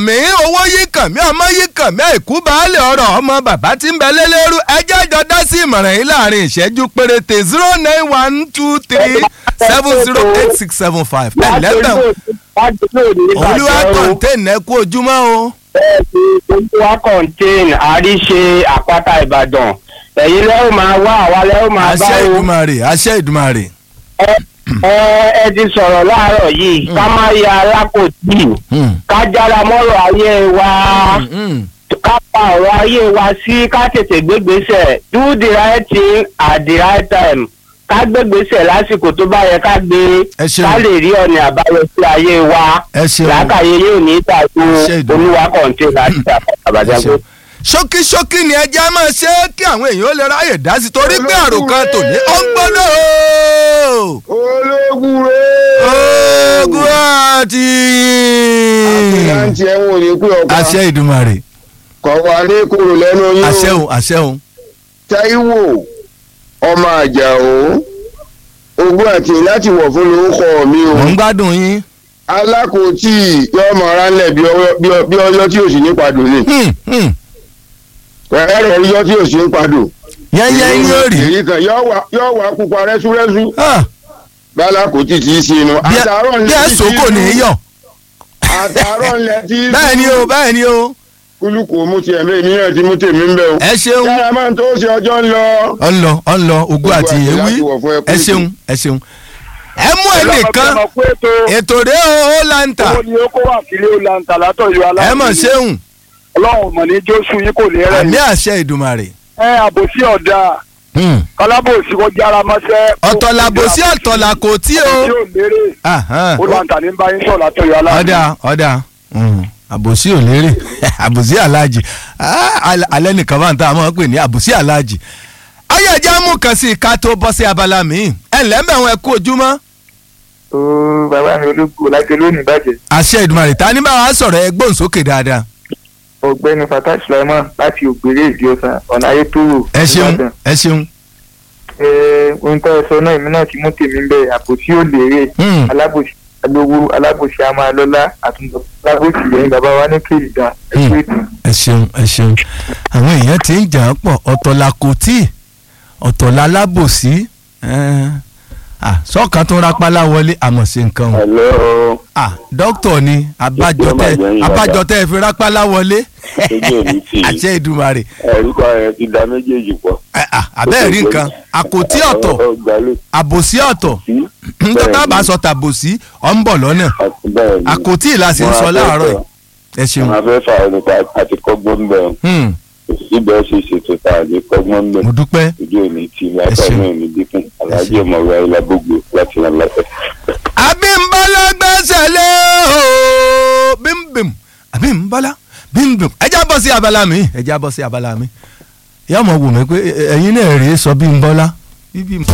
mí owó yìí kàn mí ọmọ yìí kàn mí àìkú baálé ọ̀rọ̀ ọmọ bàbá tí ń bẹ lélẹ́rú ẹjẹ́ jọ dá sí ìmọ̀ràn yìí láàrin ìṣẹ́jú péréte zero nine one two three seven zero eight six seven five ẹ̀ lẹ́tàn olúwa kọ̀ǹtẹ́ẹ̀nì ẹ kú ojúmọ́ o. olúwa contain àríṣe àpáta ìbàdàn ẹ̀yin lẹ́wọ̀n máa wá àwa lẹ́wọ̀n máa bá àṣẹ o. ìdùmarè àṣẹ ìdùmarè. ẹ ẹ ẹ ti sọ̀rọ̀ láàárọ̀ yìí ká má ya alákòtì Hmm. ká jára mọ́rọ̀ ayé wa Hmm. ká pa ọ̀rọ̀ ayé wa sí ká tètè gbégbèsè do the right thing at the right time ká gbégbèsè lásìkò tó bá yẹ ká gbé Ẹ ṣeun. ká lè rí ọ̀nà àbáyọ sí ayé wa ẹ ṣeun. làákàyè yóò ní ìtàkù Ṣé ìdùnnú. olúwa kọ̀ǹtẹ̀ láti Ẹ àbájáde. ṣeun. ṣókíṣókí ni ẹjẹ́ máa ṣe é kí àwọn èèyàn ó lè ráyè dá sí torí pé àròkàn tòní ó ń gbọ́dọ̀ o. ológun rẹ̀. ogun àti. àti ẹ̀wọ̀n ò ní pé ọ̀pá àṣẹ ìdùmarè kọ̀wá ní kúrò lẹ́nu yín o. àṣẹ òun àṣẹ òun. Táíwò ọmọ àjàó ogún àti láti wọ̀ fún lórúkọ mi o. mò ń gbádùn yín. alákòótì yóò mọ ara ńlẹ̀ bí ọyọ́- bí ọ- bí ọyọ́ tí ò sí ní padò ni. Hmm, hmm. ẹ̀rọ ọyọ́ tí ò sí ní padò. yẹ́nyẹ́ ní òrì. èyí kan yóò wá- yóò wá pupa rẹ́súrẹ́sú Ah, bálákòótì tí í sí inú. bí ẹ- bí ẹ sòkò ní í yọ. àtàárọ̀ ńlẹ̀ tí í bẹ́ẹ̀ ni o bẹ́ẹ̀ ni o. kúlùkù mú tiẹ̀ mí èmi náà ti mú tèmi ń bẹ̀ o. ẹ ṣeun. yàrá máa ń tó ṣe ọjọ́ ń lọ. ọ ń lọ ọ ń lọ ogun àti àti ewì láti wọ̀ fún ẹkú ẹ ètò. ṣeun ẹ ṣeun. ẹ mú ẹnìkan ètò rẹ o ó láǹtà owó ni ó kó wà sílé ó lanta látọ̀yọ́ ẹ aláàbò mọ̀ ṣeun ọlọ́run mọ̀ ní jósù yín kò ní rẹ̀ àmì yín. àṣẹ ìdùmarè. ẹ àbòsí ọ̀dà Hmm. kálábòsí kò jára mọ́sẹ́. ọ̀tọ̀làbòsí ọ̀tọ̀là kò tí o. tí ò lérè Ahan. ó lanta ní báyìí sọ̀ látọ̀yọ́ aláàbò. ọ̀dà ọ̀dà Hmm. àbòsí ò lérè àbòsí aláàjì Ah, al- alẹ́ nìkan bá ń ta àmọ́ pè ní àbòsí aláàjì. ayé ẹja mú kan sí i ká tó bọ́ sí abala mi ẹ ǹlẹ́ mẹ́wọ̀n ẹ kú ojúmọ́. ó bàbá mi ológun láti lónìí bàjẹ́ àṣẹ ìdùmarè ta ní báwa sọ̀rọ̀ ẹ gbóhùn sókè dáadáa. ọ̀gbẹ́ni fatah sulaiman láti ògbéré ìdí ọ̀sán ọ̀nà ayétòrò ẹ ṣeun ẹ ṣeun. ẹ ohun tó ẹ sọ náà èmi náà ti mú tèmi ń bẹ àbòsí ò lérè Hmm. alábòsí alówó alábòsí a máa lọ́lá àtúntò alábòsí lẹ́yìn bàbá wa ní kéèdì gan ẹ Hmm. kú ètò. ẹ ṣeun ẹ ṣeun àwọn èèyàn ti ń jà á pọ̀ ọ̀tọ̀ la kò tí ọ̀tọ̀ la lábòsí sọ́ọ̀kan tó ń rapálá wọlé àmọ̀ sí nǹkan o Hello. Ah, dókítà ni abájọ tẹ Ìjọba ìjọba. abájọ tẹ fi rápálá wọlé Ojú òní tì í. àṣẹ ìdùmarè Orúkọ rẹ̀ ti da méjèèjì pọ̀. Eh, ah, abẹ́ẹ̀ rí nǹkan àkòtí ọ̀tọ̀ Ọgbàlẹ̀ àbòsí ọ̀tọ̀ sí. nítorí tá a bá sọ tàbòsí ọ̀ ń bọ̀ lọ́nà Bẹ́ẹ̀ ni. àkòtí ìlà sì ń sọ láàárọ̀ yìí ẹ ṣeun Àwọn afẹ́fà nípa àti kọ́gbọ́n bẹ̀ ọ́. Hmm, Síbẹ̀ ṣe ṣètò tá a lè kọ́gbọ́n bẹ̀. mo dúpẹ́ Ojú òní tì í. Ẹ Látọ̀ ṣeun. náà ní dínkù. Aláàjì ọmọwé ayélujágbogbo láti ràn lọ́fẹ̀. abímbọ́lá gbẹ́sẹ̀ lé o bímbìm abímbọ́lá bímbìm ẹjá bọ́ sí abala mi ẹjá bọ́ sí abala mi ìyá ọmọ wò mí pé ẹ- ẹ̀yin náà rèé sọ bímbọ́lá bíbí.